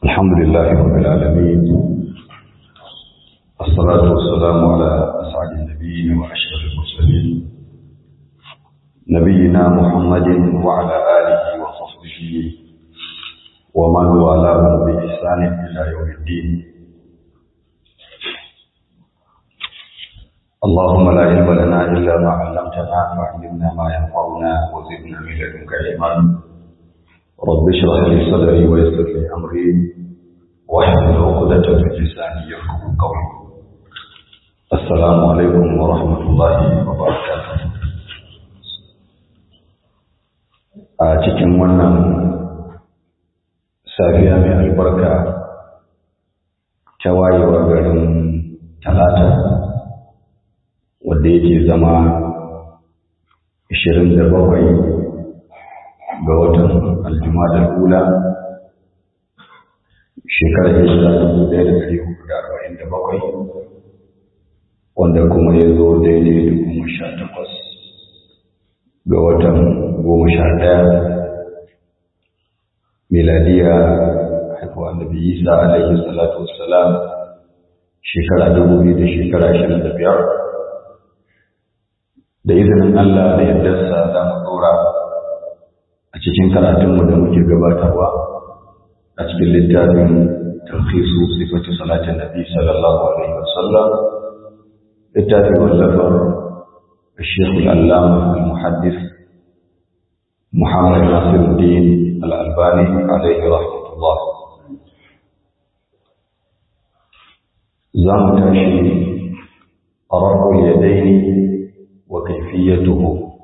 الحمد لله رب العالمين الصلاة والسلام على أسعد النبيين وأشرف المرسلين نبينا محمد وعلى آله وصحبه ومن والاه بإحسان إلى يوم الدين اللهم لا علم لنا إلا ما علمتنا فعلمنا ما ينفعنا وزدنا من لدنك علما رب اشرح لي صدري ويسر لي أمري واحلل عقدة من لساني يفقه قولي السلام عليكم ورحمة الله وبركاته a cikin wannan safiya mai albarka ta wayewar garin talata wadda yake zama 27 ga watan aljumada ula shekarar hijira 1447 wanda kuma ya zo daidai da goma sha takwas ga watan goma sha ɗaya miladiya haifuwa annabi isa alaihi salatu wassalam shekara dubu biyu da shekara ashirin da biyar da izinin Allah da yardarsa za mu ɗora a cikin karatunmu da muke gabatarwa a cikin littafin talhisu sifatu salatin nabi sallallahu alaihi wasallam littafin wallafar الشيخ العلامة المحدث محمد ناصر الدين الألباني عليه رحمة الله زام تاشي رفع اليدين وكيفيته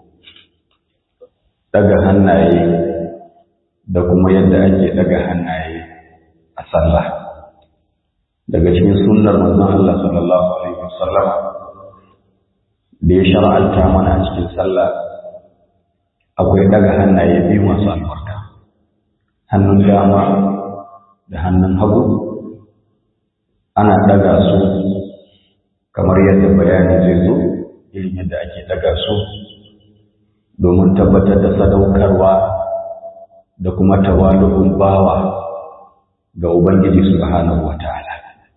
daga hannaye da kuma yadda ake daga hannaye a sallah daga cikin sunnar manzon Allah sallallahu alaihi wasallam da ya shar'anta mana a cikin sallah akwai daga hannaye biyu masu albarka hannun dama da hannun hagu ana daga su kamar yadda bayani zai zo irin yadda ake daga su domin tabbatar da sadaukarwa da kuma tawalu'un bawa ga Ubangiji subhanahu wa ta'ala.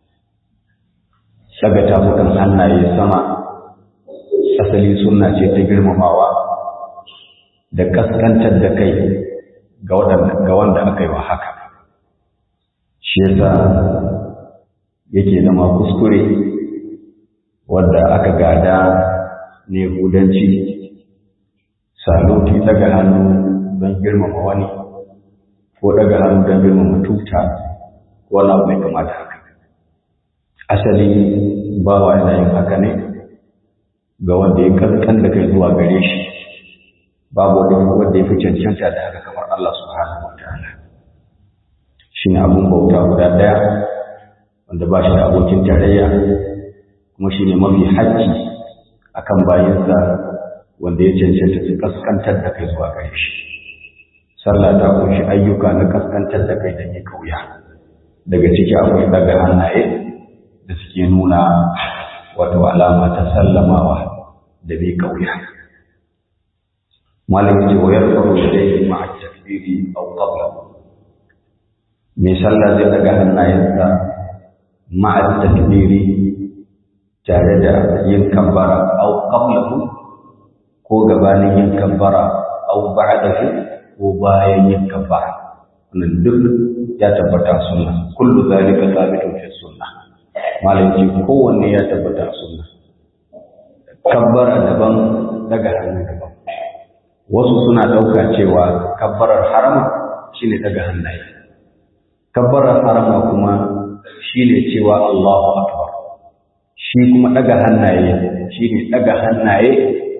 Daga tafukan hannaye sama asali sunna ce ta girmamawa da kaskantar da kai ga wanda aka yi wa haka shi yasa yake zama kuskure wadda aka gada ne hudanci saluti daga hannu don girmama wani ko daga hannu don girmama tuta ko wani abu mai kamata haka asali bawa yana yin haka ne ga wanda ya kaskan da kai zuwa gare shi babu wanda ya fi cancanta da haka kamar Allah subhanahu wa ta'ala shi ne abin bauta guda ɗaya wanda ba shi da abokin tarayya kuma shi ne mafi haƙƙi a kan bayansa wanda ya cancanta su kaskantar da kai zuwa gare shi sallah ta kunshi ayyuka na kaskantar da kai da ya kauya daga ciki akwai daga hannaye da suke nuna wato alama ta sallamawa da bai kauya malam ce wa yarfa'u yadayhi ma'a takbiri aw qabla mai sallah zai daga hannayensa ma'a takbiri tare da yin kabbara aw qablahu ko gabanin yin kabbara aw ba'dahu ko bayan yin kabbara wannan duk ya tabbata sunna kullu zalika thabitun fi sunnah malam ce kowanne ya tabbata sunna kabbara daban daga hannu daban wasu suna ɗauka cewa kabbarar harama shine daga hannaye kabbarar harama kuma shine cewa Allahu akbar shi kuma daga hannaye shine daga hannaye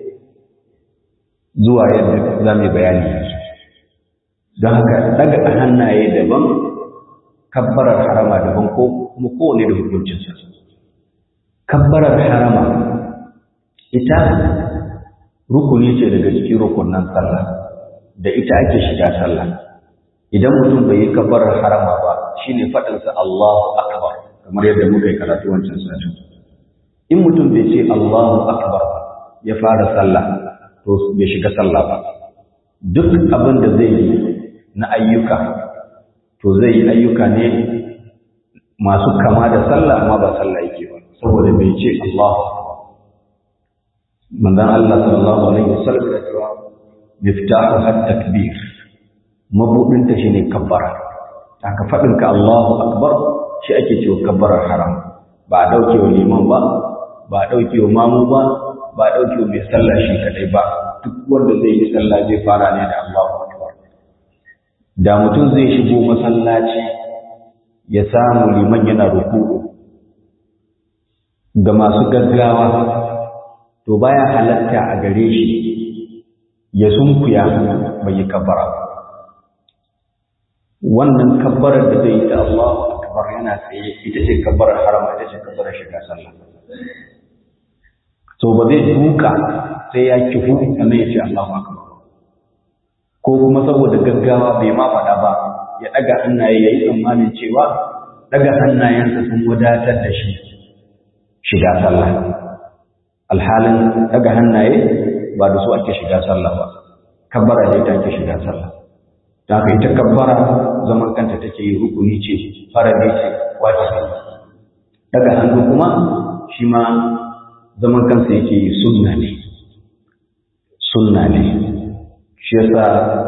zuwa yadda za mu bayani yanzu don haka daga hannaye daban kabbarar harama daban ko kuma kowane da hukuncinsa kabbarar harama ita rukuni ce daga cikin rukunan sallah da ita ake shiga sallah idan mutum bai yi kabbarar harama ba shine faɗinsa Allahu akbar kamar yadda muka yi karatu wancan satin in mutum bai ce Allahu akbar ba ya fara sallah to bai shiga sallah ba duk abin da zai yi na ayyuka to zai yi ayyuka ne masu kama da sallah amma ba sallah yake ba saboda bai ce Allahu akbar manzon Allah sallallahu alaihi wasallam ya ce miftahu hat takbir mabudin ta shine kabbara aka fadin ka Allahu akbar shi ake cewa kabbarar haram ba dauke wa liman ba ba dauke wa mamu ba ba dauke wa mai sallah shi kadai ba duk wanda zai yi sallah zai fara ne da Allahu akbar da mutum zai shigo masallaci ya samu liman yana ruku'u ga masu gaggawa to baya halatta a gare shi ya sunkuya bai yi kabbara wannan kabbarar da zai yi ta Allahu akbar yana tsaye ita ce kabbarar harama ita ce kabbarar shiga sallah to ba zai duka sai ya kifu sannan ya ce Allahu akbar ko kuma saboda gaggawa bai ma faɗa ba ya ɗaga hannaye ya yi tsammanin cewa ɗaga hannayensa sun wadatar da shi shiga sallah alhalin ɗaga hannaye ba da su ake shiga sallah ba kabbara ne ta ake shiga sallah ta haka ita kabbara zaman kanta take yi rukuni ce farade ce wajibi ɗaga hannu kuma shi ma zaman kansa yake yi sunna ne sunna ne shi yasa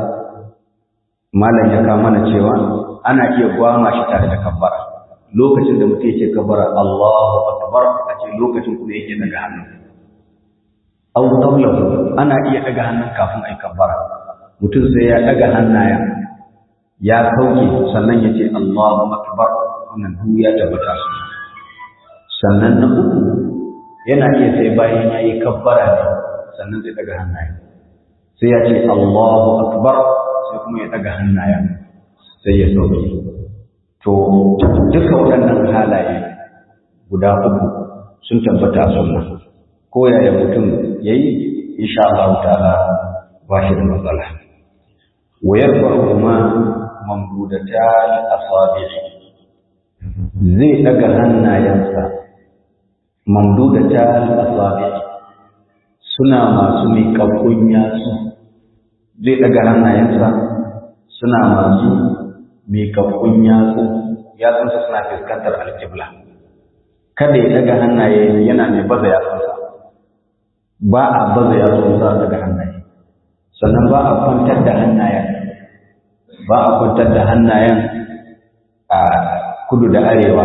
malam ya kawo mana cewa ana iya gwama shi tare da kabbara lokacin da mutum yake kabbara Allahu akbar a ce lokacin kuma yake daga hannu aw qablahu ana iya daga hannun kafin ai kabbara mutum sai ya daga hannayen ya sauke sannan ya ce Allahu akbar wannan duk ya tabbata su sannan na uku yana iya sai bayan yayi kabbara ne sannan zai daga hannayen sai ya ce Allahu akbar sai kuma ya daga hannayen sai ya sauke to duka waɗannan halaye guda uku sun tabbata a sunna ko yaya mutum yayi insha Allah ta'ala ba shi da matsala wa yarfa'u ma mamdudatan asabi'i zai daga hannayensa mamdudatan asabi'i suna masu miƙaƙƙun yatsu zai ɗaga hannayensa suna masu miƙaƙƙun yatsu yatsunsa suna fuskantar alƙibla kada ya ɗaga hannaye yana mai baza yatsunsa ba a baza yatsunsa daga hannaye sannan ba a kwantar da hannayen ba a kwantar da hannayen a kudu da arewa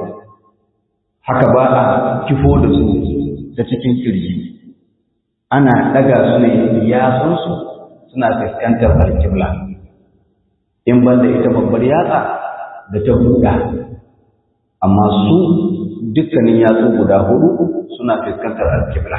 haka ba a kifo da su ta cikin kirji ana ɗaga su ne yatsunsu suna fuskantar alkibla in ban da ita babbar yatsa da ta huda amma su dukkanin yatsu guda hudu suna fuskantar alkibla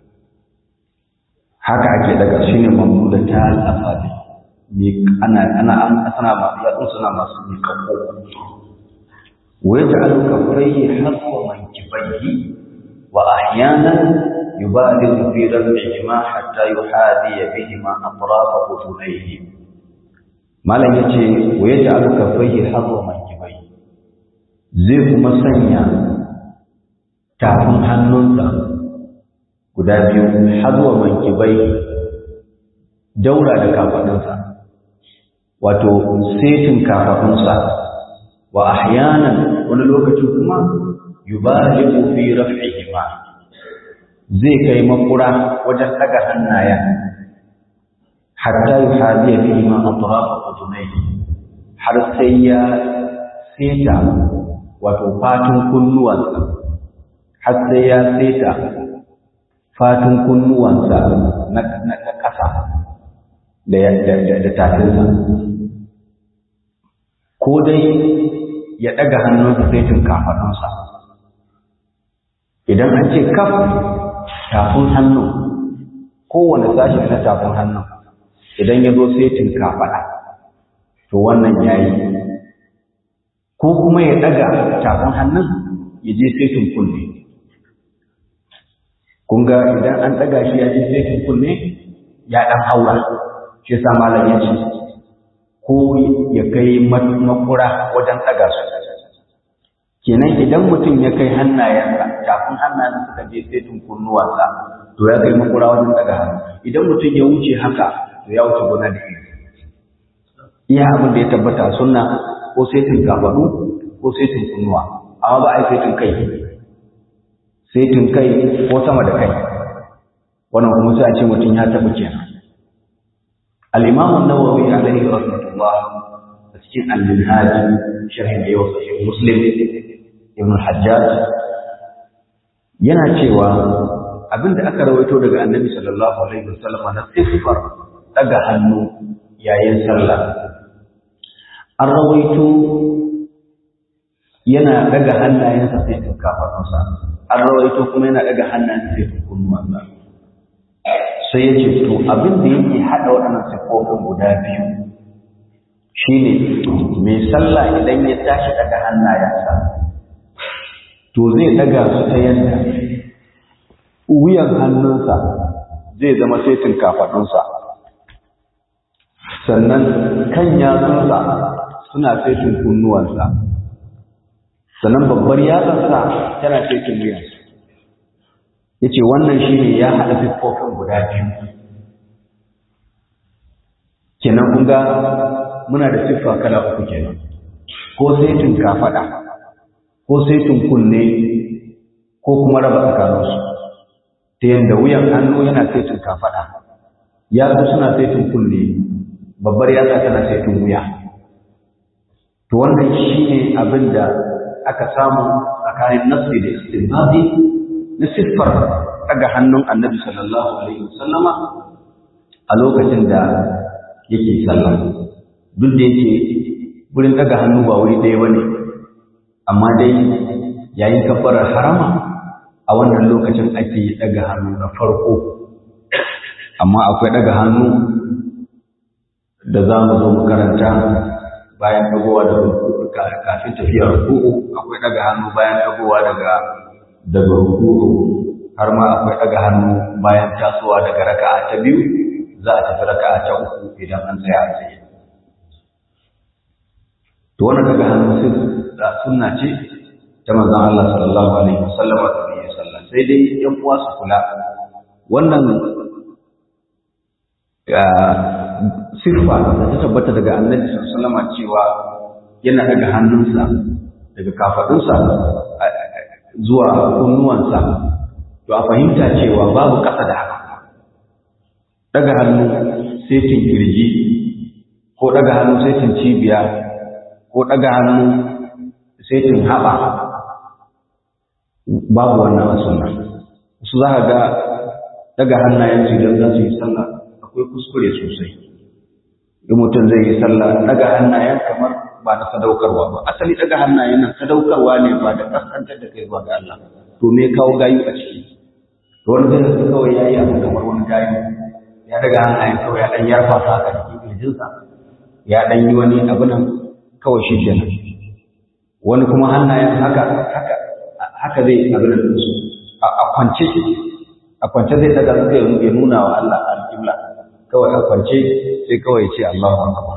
haka ake daga shi ne mamu da ta al'asabi ana ana ana masu yatsun suna masu miƙaƙo wa ya ta'alu kafrai haswa mankibaihi wa ahyanan يبالغ في رفعهما حتى يحاذي بهما أطراف أذنيه ما لن يجي ويجعل كفيه حظ منكبيه zai kuma sanya tafin hannunsa guda biyu hazuwa mankibai daura da kafaɗinsa wato setin kafaɗinsa wa ahyanan wani lokaci kuma yubaligu fi raf'ihima zai kai makura wajen daga hannayen hatta yi hadiya fi ma atrafa udunai har sai ya seta wato fatin kunnuwansa har sai ya seta fatin kunnuwansa na na ƙasa da da tafinsa ko dai ya daga hannunsa saitin kafaɗunsa idan an ce kaf tafin hannu kowane sashi na tafin hannu idan ya zo setin kafaɗa to wannan ya yi ko kuma ya ɗaga tafin hannun ya je setin kunne kun ga idan an ɗaga shi ya je setin kunne ya ɗan haura shi sa malam ya ce ko ya kai makura wajen ɗaga su kenan idan mutum ya kai hannayensa tafin hannayensa suka je setin kunnuwansa to ya kai makura wajen daga hannu idan mutum ya wuce haka to ya wuce gona da iri iya abin da ya tabbata sunna ko ko saitin kafaɗu ko saitin kunnuwa amma ba a yi saitin kai saitin kai ko sama da kai wannan kuma sai a ce mutum ya taɓa kenan al-imam an-nawawi alaihi rahmatullah a cikin al-minhaj sharhin da yau sahih muslim ibn hajjaj yana cewa abinda aka rawaito daga annabi sallallahu alaihi wasallam na siffar daga hannu yayin sallah an rawaito yana daga hannayensa sai tun kafaɗunsa an rawaito kuma yana daga hannayensa sai tun kunnuwansa sai ya ce to abin da yake haɗa waɗannan siffofin guda biyu shine mai sallah idan ya tashi daga hannayensa to zai daga su ta yadda wuyan hannunsa zai zama saitin kafaɗunsa sannan kan yatsunsa suna saitin kunnuwansa sannan babbar yatsarsa tana saitin wuyansa ya ce wannan shi ne ya haɗa siffofin guda biyu kenan kun ga muna da siffa kala uku kenan ko saitin kafaɗa ko saitin kunne ko kuma raba tsakaninsu ta yadda wuyan hannu yana saitin kafaɗa yatsu suna saitin kunne babbar yatsa tana saitin wuya to wannan shine abin da aka samu tsakanin nasri da istinbabi na siffar daga hannun annabi sallallahu alaihi wasallama a lokacin da yake sallah duk da yake wurin daga hannu ba wuri ɗaya bane amma dai yayin kafarar harama a wannan lokacin ake daga hannu na farko amma akwai daga hannu da za mu zo mu karanta bayan dagowa da kafin tafiyar ruku'u akwai daga hannu bayan dagowa daga daga ruku'u har ma akwai daga hannu bayan tasowa daga raka'a ta biyu za a tafi raka'a ta uku idan an tsaya a tsaye to wannan daga hannu sai da sunna ce ta manzon Allah sallallahu alaihi wasallam da ya sallah sai dai yan uwa su kula wannan sirfa da ta tabbata daga annabi sallallahu alaihi cewa yana daga hannunsa daga kafadunsa zuwa kunnuwansa to a fahimta cewa babu kasa da haka daga hannu setin kirji ko daga hannu setin cibiya ko daga hannu setin haɓa babu wannan a sunna su za ka ga daga hannayen su idan za su yi sallah akwai kuskure sosai in mutum zai yi sallah daga hannayen kamar ba da sadaukarwa ba asali daga hannayen nan sadaukarwa ne ba da kaskantar da kai zuwa ga Allah to me kawo gayu a ciki to wani zai zai kawai yayi abu kamar wani gayu ya daga hannayen kawai ya dan yarfa sa haka cikin kirjinsa ya dan yi wani abu nan kawai shi kenan wani kuma hannayen haka haka haka zai abu nan su a kwance a kwance zai daga zai ya nuna wa Allah al-qibla kawai a kwance sai kawai ce Allahu akbar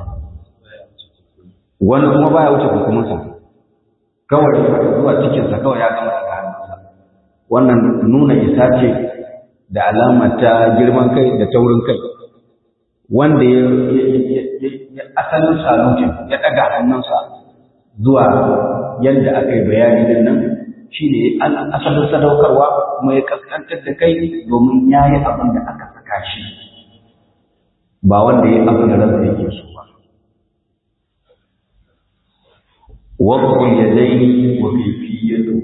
wani kuma baya wuce hukumunsa kawai zuwa cikinsa kawai ya gama daga hannunsa wannan nuna isa ce da alama ta girman kai da taurin kai wanda ya asalin salutin ya daga hannunsa zuwa yadda aka yi bayani din nan shi ne asalin sadaukarwa kuma ya kaskantar da kai domin ya yi abin da aka saka shi ba wanda ya yi abin da ransa yake so ba وضع اليدين وكيفيته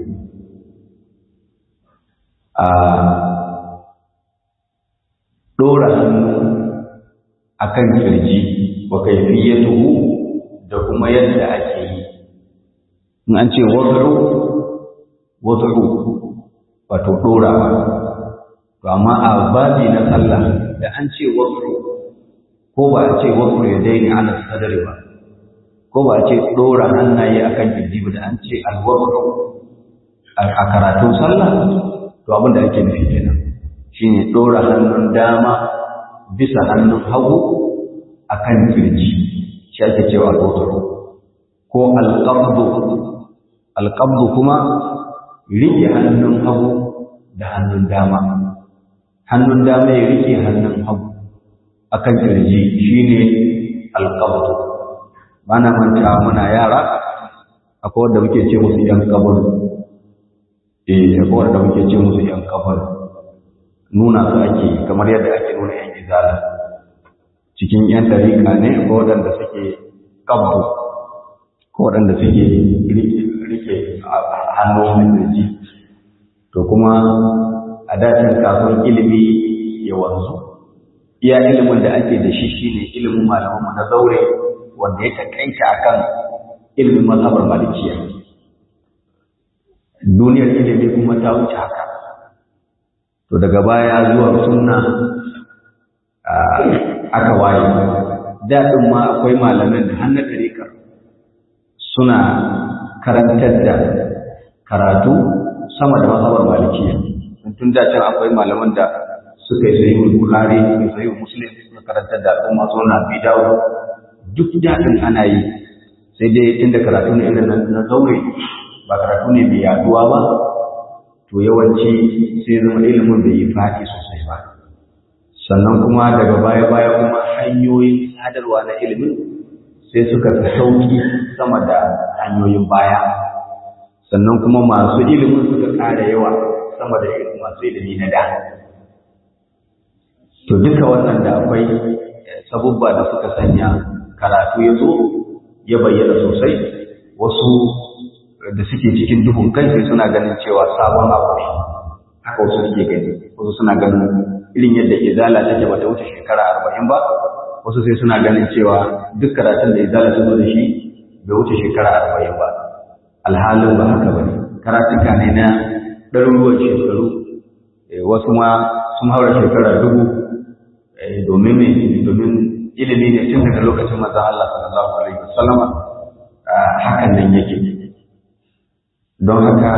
dora hannu akan kirji wa kaifiyatuhu da kuma yadda ake yi in an ce wad'u wad'u wato dora to amma a babi na sallah da an ce wad'u ko ba a ce wad'u yadaini ala sadri ba ko ba ce ɗora hannaye akan kirji ba da an ce alwabru a karatun sallah to abin da ake nufi kenan shine ɗora hannun dama bisa hannun hagu akan kirji shi ake cewa alwabru ko alqabdu alqabdu kuma rike hannun hagu da hannun dama hannun dama ya rike hannun hagu akan kirji shine alqabdu ba na manta muna yara akwai wanda muke ce musu ‘yan kabar eh akwai wanda muke ce musu ‘yan kabar nuna su ake kamar yadda ake nuna ‘yan izala cikin ‘yan dariƙa ne ko waɗanda suke kabbu ko waɗanda suke rike hannu mai ji to kuma a dacin kafin ilimi ya wanzu iya ilimin da ake da shi shine ilimin malamanmu na zaure wanda ya takaita akan ilimin mazhabar malikiya duniyar ilimi kuma ta wuce haka to daga baya zuwa sunna aka waye daɗin ma akwai malaman da hannun ɗarikar suna karantar da karatu sama da mazhabar malikiya tun da can akwai malaman da suka yi sayi bukari suka yi sayi muslim suka karantar da al'umma suna bidawo duk daɗin ana yi sai dai inda karatu ne irin na zaure ba karatu ne mai yaduwa ba to yawanci sai zama ilimin bai yi fati sosai ba sannan kuma daga baya-baya kuma hanyoyin sadarwa na ilimin sai suka fi sauki sama da hanyoyin baya sannan kuma masu ilimin suka ƙara yawa sama da masu ilimi na da to duka wannan da akwai sabubba da suka sanya karatu ya zo ya bayyana sosai wasu da suke cikin duhun kai sai suna ganin cewa sabon abu ne haka wasu suke gani wasu suna ganin irin yadda izala take bata wuce shekara arba'in ba wasu sai suna ganin cewa duk karatun da izala ta zo da shi bai wuce shekara arba'in ba alhalin ba haka ba ne karatuka ne na ɗaruruwan shekaru wasu ma sun haura shekara dubu domin me domin ilimi ne tun daga lokacin manzon Allah sallallahu alaihi wasallama hakan nan yake don haka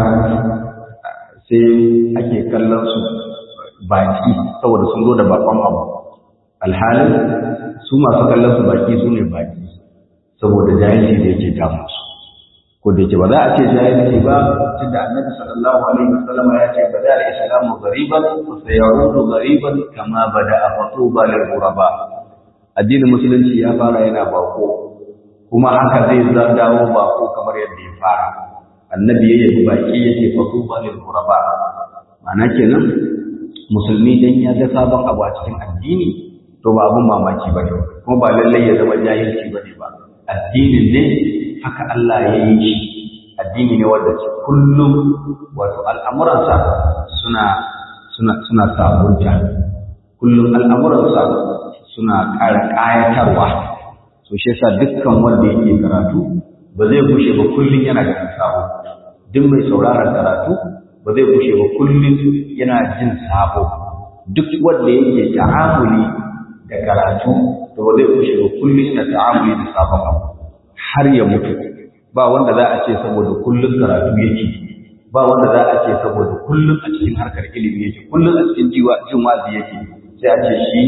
sai ake kallon su baki saboda sun zo da bakon abu alhalin su masu kallon su baki su ne baki saboda jahilci da yake damu su ko da yake ba za a ce jahilci ba tunda annabi sallallahu alaihi wasallam ya ce bada al-islamu ghariban wa sayaudu ghariban kama bada fatuba lil ghuraba addinin musulunci ya fara yana bako kuma haka zai dawo bako kamar yadda ya fara annabi ya yi baki yake fatuba lil ghuraba ma'ana kenan musulmi dan ya ga sabon abu a cikin addini to ba abun mamaki ba ne kuma ba lallai ya zama jahilci ba ne ba addinin ne haka Allah ya yi shi addini ne wanda kullum wato al'amuransa suna suna suna sabunta kullum al'amuransa suna ƙara ƙayatarwa so shi yasa dukkan wanda yake karatu ba zai bushe ba kullum yana da sabo duk mai sauraron karatu ba zai bushe ba kullum yana jin sabo duk wanda yake ta'amuli da karatu to ba zai bushe ba kullum yana ta'amuli da sabon abu har ya mutu ba wanda za a ce saboda kullum karatu yake ba wanda za a ce saboda kullum a cikin harkar ilimi yake kullum a cikin jiwa jin wazi yake sai a ce shi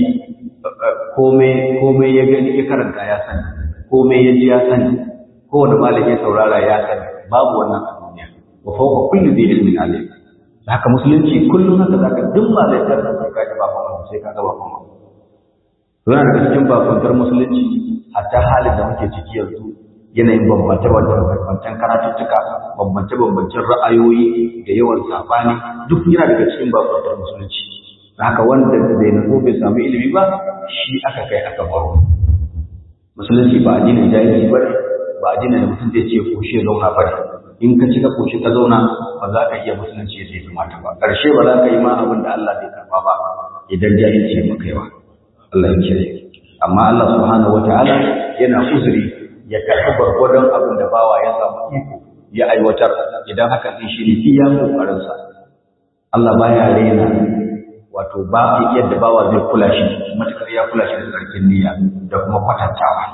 komai komai ya gani ya karanta ya sani komai ya ji ya sani kowane malami ya saurara ya sani babu wannan a duniya wa fawqa kulli dhi ilmin alim haka musulunci kullum haka zaka duk ma zai tarda sai ka ji bakon sai ka ga bakon yana daga cikin bakuntar musulunci hatta halin da muke ciki yanzu yanayin bambance-bambancen karatuttuka bambance-bambancen ra'ayoyi da yawan sabani duk yana daga cikin bakuntar musulunci haka wanda zai nufo bai samu ilimi ba shi aka kai aka baro musulunci ba addinin jahilci ba ne ba addinin da mutum zai ce koshe zauna ba ne in ka ci ka koshe ka zauna ba za ka iya musulunci yadda ya kamata ba ƙarshe ba za ka yi ma abin da Allah zai karba ba idan jahilci ya maka yawa Allah ya kiyaye amma Allah subhanahu wataala yana uzuri ya karɓi gwargwadon abin da bawa ya samu iko ya aiwatar idan haka din shi ne iya kokarin sa Allah baya rena wato ba yadda bawa zai kula shi matakar ya kula shi da tsarkin niyya da kuma kwatantawa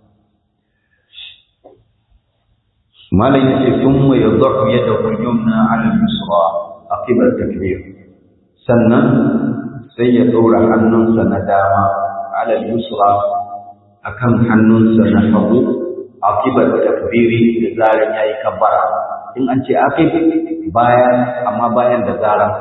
malam yace thumma yadhu yadahu yumna 'ala al-yusra aqiba at-takbir sannan sai ya ɗora hannunsa na dama alal yusra akan hannunsa na hagu akibar takbiri da zaran yayi kabbara in an ce akib bayan amma bayan da zaran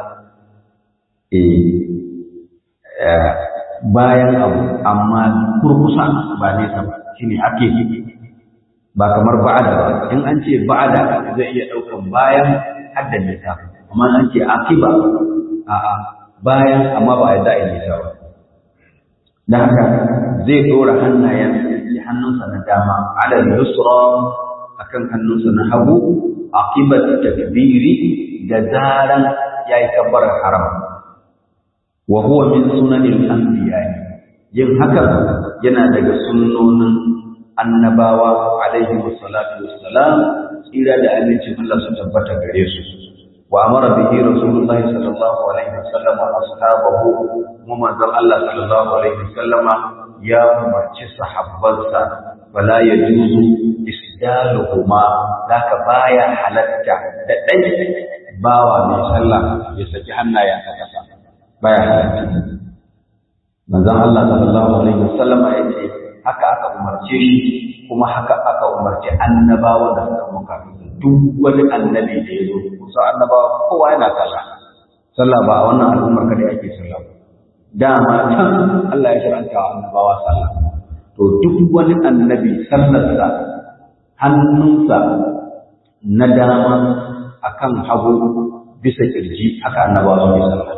eh bayan abu amma kurkusa ba nesa ba shine akib ba kamar ba'ada ba in an ce ba'ada zai iya ɗaukan bayan hadda nisa amma an ce akiba a'a bayan amma ba ya za'a nisa ba da haka zai ɗora hannayen hannunsa na dama ala yusra akan hannunsa na hagu akibat takbiri da zaran yayi kabbarar haram wa huwa min sunanil anbiya yin haka yana daga sunnonin annabawa alaihi wassalatu wassalam tsira da amincin Allah su tabbata gare su wa amara bihi rasulullahi sallallahu alaihi wasallam wa ashabahu kuma manzon Allah sallallahu alaihi wasallam ya umarci sahabbansa wala yajuzu isdaluhuma zaka baya halatta da dai bawa mai sallah ya saki hannayensa kasa baya halatta manzon Allah sallallahu alaihi wasallam ya ce haka aka umarce shi kuma haka aka umarci annabawa da suka muka duk wani annabi da ya zo kusa annabawa kowa yana sallah sallah ba a wannan al'ummar kada ake sallah dama can Allah ya shiranta wa annabawa sallah to duk wani annabi sallarsa hannunsa na dama akan hagu bisa kirji haka annabawa suke sallah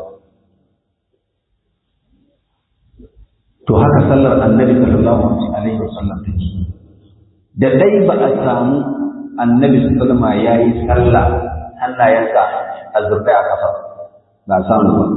to haka sallar annabi sallallahu alaihi wasallam take da dai ba a samu annabi sallama yayi sallah hannayensa a zurbai a kafa ba samu ba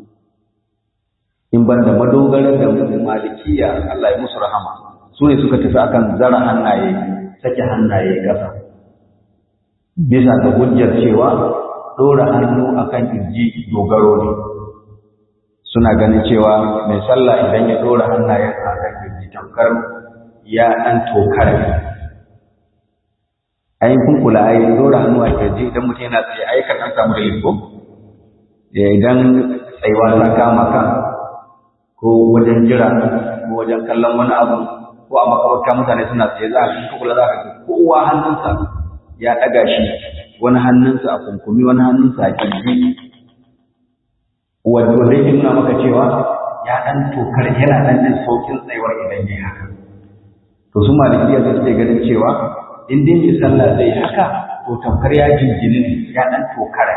in ban da madogarar da malikiya Allah ya musu rahama su ne suka tafi akan zara hannaye sake hannaye kasa bisa ga hujjar cewa dora hannu akan kirji dogaro ne suna ganin cewa mai sallah idan ya dora hannayen a kan kirji tamkar ya ɗan tokar ayin kun kula ayi dora hannu a kirji idan mutum yana tsaye ayi kan an samu da liko idan tsayuwa ta kama kan ko wajen jira ko wajen kallon wani abu ko a makabarta mutane suna tsaye za a kan kula za ka ga kowa hannunsa ya ɗaga shi wani hannunsa a kunkumi wani hannunsa a kirji wanda zai nuna maka cewa ya ɗan tokar yana ɗan jin saukin tsayuwar idan ya haka to su malikiya da suke ganin cewa in dai mai sallah zai haka to tamkar ya jinjini ne ya ɗan tokara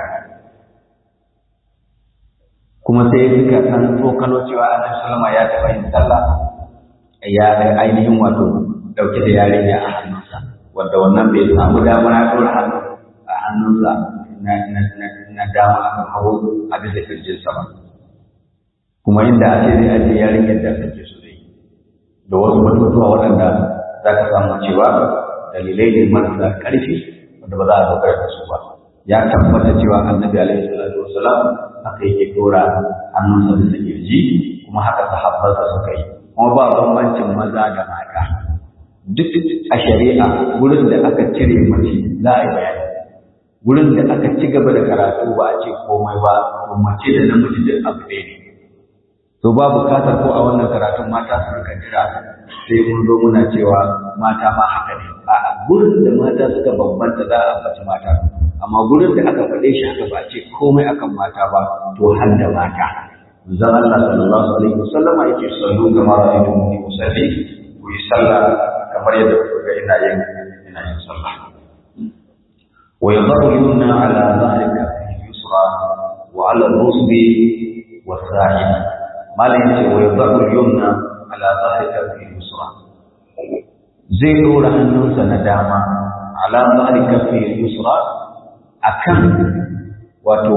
kuma sai suka ɗan tsokano cewa annabi sallama ya taɓa yin sallah ya ainihin wato ɗauke da yarinya a hannunsa wanda wannan bai samu damar ya ɗora hannu a hannunsa na dama akan hagu a bisa kirjinsa ba kuma inda a ce zai ajiye yarinyar da kake so zai da wasu batutuwa waɗanda za ka samu cewa dalilai ne marasa ƙarfi wanda ba za a dogara da su ba ya tabbata cewa annabi alaihi salatu wasalam haka yake dora hannunsa bisa kirji kuma haka sahabbansa suka yi kuma ba bambancin maza da mata duk a shari'a wurin da aka cire mace za a yi bayani wurin da aka ci gaba da karatu ba a ce komai ba to mace da namiji duk abu ɗaya ne to ba bukatar ko a wannan karatun mata su rika jira sai mun zo muna cewa mata ma haka ne a gurin da mata suka bambanta za a ambaci mata amma gurin da aka faɗe shi haka ba a ce komai akan mata ba to har da mata zan Allah sallallahu alaihi wasallam yake sallu kamar ra'aytu muni usalli ku yi sallah kamar yadda kuka ga ina yin ina yin sallah ويضع اليمنى على ظهر كفه اليسرى وعلى الرسب والساعد ما ليس ويضع اليمنى على ظهر كفه اليسرى زي دور hannunsa na dama على ظهر كفه اليسرى akan wato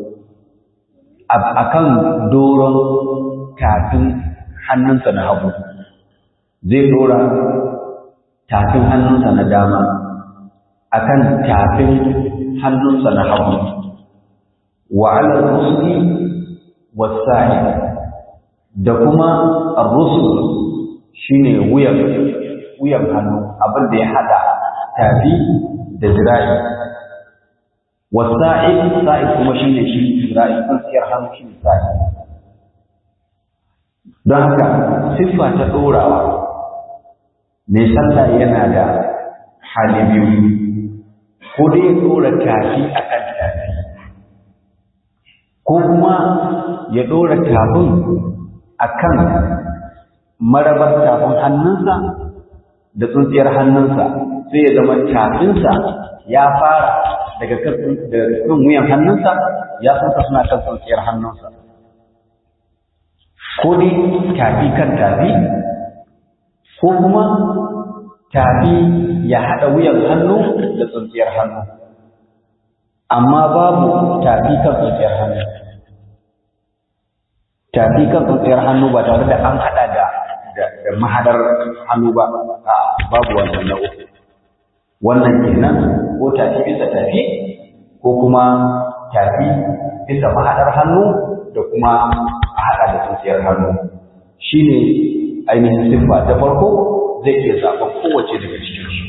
akan doron tafin hannunsa na hagu zai dora tafin hannunsa na dama akan tafin hannunsa na hagu wa ala rusli wasa'i da kuma ar-rusul shine wuyan wuyan hannu abin da ya hada tafi da zira'i wasa'i sa'i kuma shine shi zira'i tsakiyar hannu shine sa'i don haka siffa ta dorawa mai sallah yana da hali biyu ko dai ya ɗora tafi a kan tafi ko kuma ya ɗora tafin a kan marabar tafin hannunsa da tsuntsiyar hannunsa sai ya zama tafinsa ya fara daga kan wuyan hannunsa ya sansa suna kan tsuntsiyar hannunsa ko dai tafi kan tafi ko kuma tafi ya haɗa wuyan hannu da tsuntsiyar hannu amma babu tafi kan tsuntsiyar hannu tafi kan tsuntsiyar hannu ba tare da an haɗa da da mahadar hannu ba a babu wannan na uku wannan kenan ko tafi bisa tafi ko kuma tafi bisa mahadar hannu da kuma a haɗa da tsintsiyar hannu shi ne ainihin siffa ta farko zai iya zaɓen kowace daga cikin su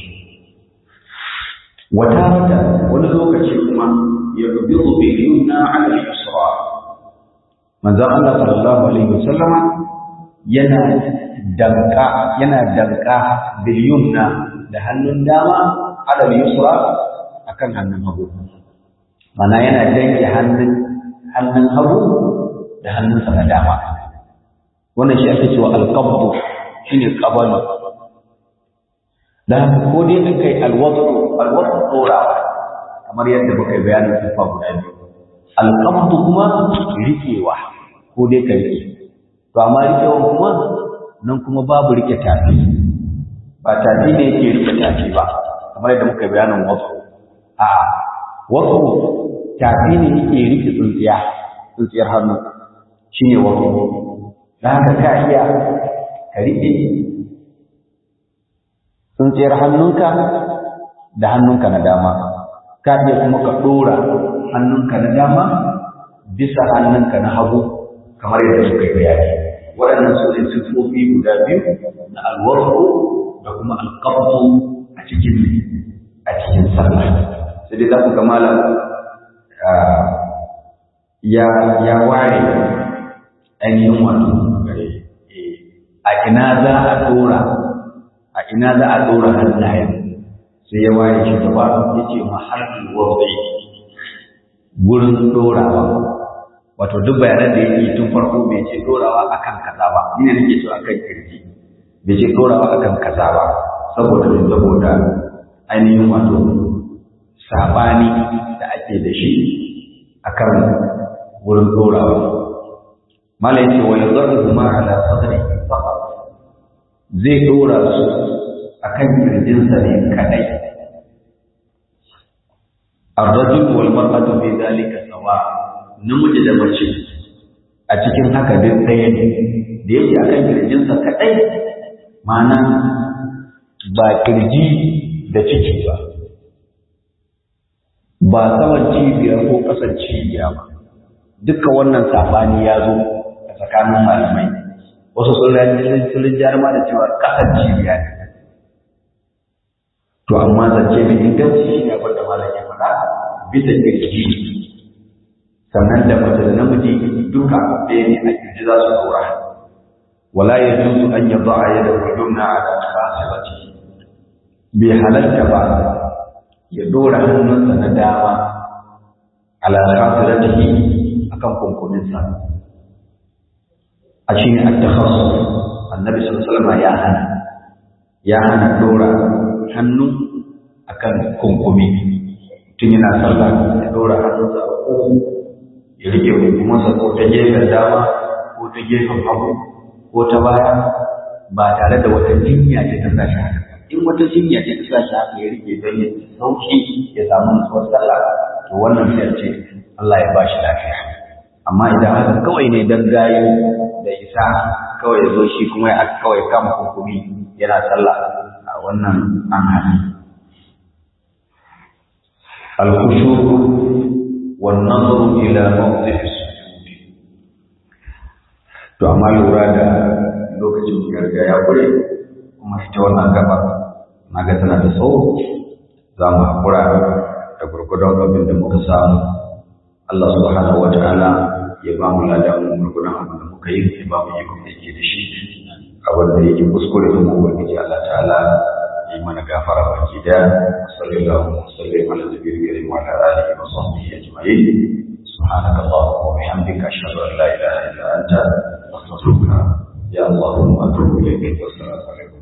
wata wata wani lokaci kuma ya rubi rubi yuna ala yusra manzon Allah sallallahu alaihi wasallama yana danka yana danka bil yumna da hannun dama ala yusra akan hannun hagu mana yana danke hannun hannun hagu da hannunsa na dama wannan shi ake cewa alqabdu shine qabalu da ko dai in kai alwadu alwadu dora kamar yadda muka yi bayanin sifa guda biyu alqabdu kuma rikewa ko dai ka rike to amma rikewa kuma nan kuma babu rike tafi ba tafi ne yake rike tafi ba kamar yadda muka yi bayanin wasu a wasu tafi ne yake rike tsuntsiya tsuntsiyar hannu shi ne wasu da haka ka iya ka riƙe tsuntsiyar hannunka da hannunka na dama ka iya kuma ka ɗora hannunka na dama bisa hannunka na hagu kamar yadda suka yi bayani waɗannan su ne siffofi guda biyu na alwarku da kuma alƙabtu a cikin a cikin sallah sai dai za ku ga malam ya ya ware ainihin wato a ina za a dora a ina za a dora hannayen sai ya ware shi gaba ya ce mahallin wafi gurin dorawa wato duk bayanan da yake tun farko bai ce dorawa akan kaza ba ni ne nake so akan kirji bai ce dorawa akan kaza ba saboda ne saboda ainihin wato sabani da ake da shi akan wurin dorawa malai ce wa yadhuru ma ala sadri faqat zai dora su akan kirjinsa ne kadai ar-rajul wal mar'atu fi dhalika sawa namiji da mace a cikin haka duk ɗaya ne da yake akan kirjinsa kadai ma'ana ba kirji da ciki ba ba saman cibiyar ko ƙasan cibiya ba duka wannan sabani ya zo a tsakanin malamai wasu sun rinjar ma da cewa ƙasar cibiya ne to amma zance mai inganci shi ne abin da malam ya faɗa bisa kirji sannan da mace da namiji duka ɗaya ne a kirji za su ɗora wala ya juzu an yi ba'a ya da hujumna a kan fasirati bai halatta ba ya ɗora hannunsa na dama ala fasiratihi akan kunkuminsa a shi ne at-takhassus annabi sallallahu alaihi wasallam ya hana ya hana dora hannu akan kunkumi tun yana sallah ya dora hannunsa a kuku ya rike kunkuminsa ko ta gefen dama ko ta gefen hagu ko ta baya ba tare da wata jinya ce ta sa shi haka in wata jinya ce ta sa shi haka ya rike don ya sauki ya samu nutsuwar sallah to wannan sai ce Allah ya ba shi lafiya amma idan haka kawai ne dan gayu da isa kawai ya zo shi kuma ya kawai kama hukumi yana sallah a wannan an hana al-khushu wan nazaru ila mawdhi sujud to amma lura da lokacin garga ya kure kuma ita wannan gaba naga tana da tsawo za mu hakura da gurgudun abin da muka samu Allah subhanahu wa ta'ala ya ba mu ladan gurgunan abin da muka yi ya ba mu yi kuma yake da shi abin da yake kuskure da mu ubangiji Allah ta'ala ya yi mana gafara baki da sallallahu alaihi wa sallam ala nabiyil karim wa ala alihi wa sahbihi ajma'in سبحانك اللهم وبحمدك أشهد أن لا إله إلا أنت أستغفرك يا الله وأتوب إليك والسلام عليكم